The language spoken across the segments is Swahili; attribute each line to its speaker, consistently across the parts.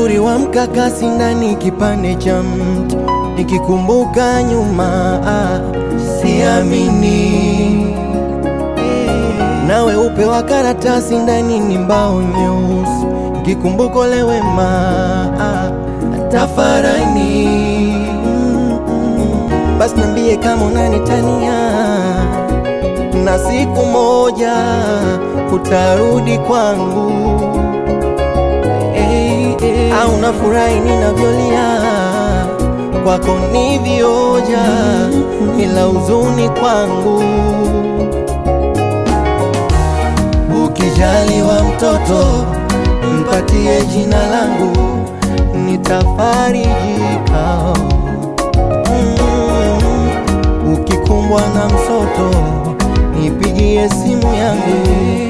Speaker 1: uzuri wa mkakasi ndani kipande cha mti, nikikumbuka nyuma ah, siamini na weupe wa karatasi ndani ni mbao nyeusi, nikikumbuka ule wema ah, tafarani basi niambie kama unanitania na siku moja utarudi kwangu hey, hey. au nafurahi ninavyolia kwako ni vioja ila huzuni kwangu ukijaliwa mtoto mpatie jina langu nitafarijika mm. ukikumbwa na msoto nipigie simu yangu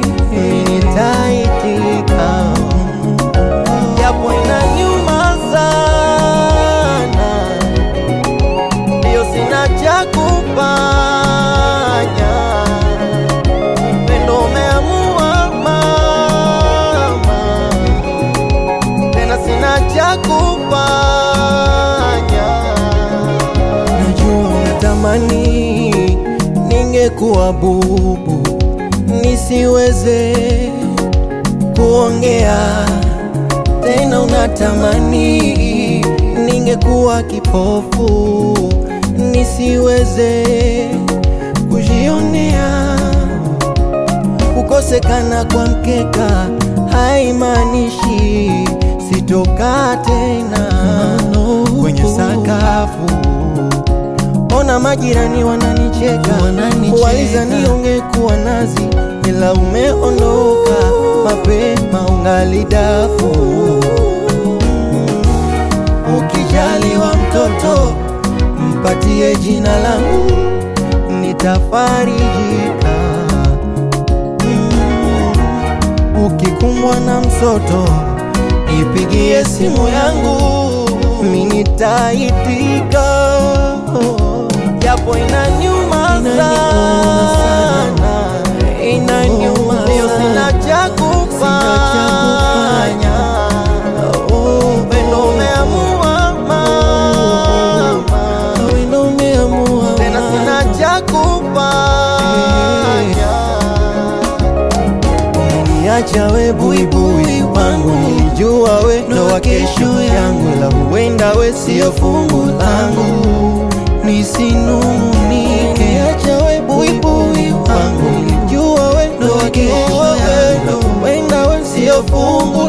Speaker 1: nitaitika japo inanyuma sana ndio sina cha kufanya pendo umeamua mama tena sina cha kufanya najua unatamani ningekuwa bubu nisiweze kuongea tena unatamani ningekuwa kipofu nisiweze kujionea kukosekana kwa mkeka haimaanishi sitokaa tena kwenye sakafu ona majirani wananicheka
Speaker 2: Wananicheka.
Speaker 1: waliza niongekuwa nazi ila umeondoka mapema ungali dafu ukijaliwa mtoto mpatie jina langu nitafarijika mm. ukikumbwa na msoto ipigie simu yangu minitaitika japo inanyuma sana inanyuma leo sina cha kufanya upendo umeamua mama tena sina cha kufanya Umeniacha we buibui wangu, nilijua we ndo wa kesho yangu, ila huenda we sio fungu langu, nisinungunike. Umeniacha we buibui wangu, nilijua we ndo wa kesho yangu, ila huenda we sio fungu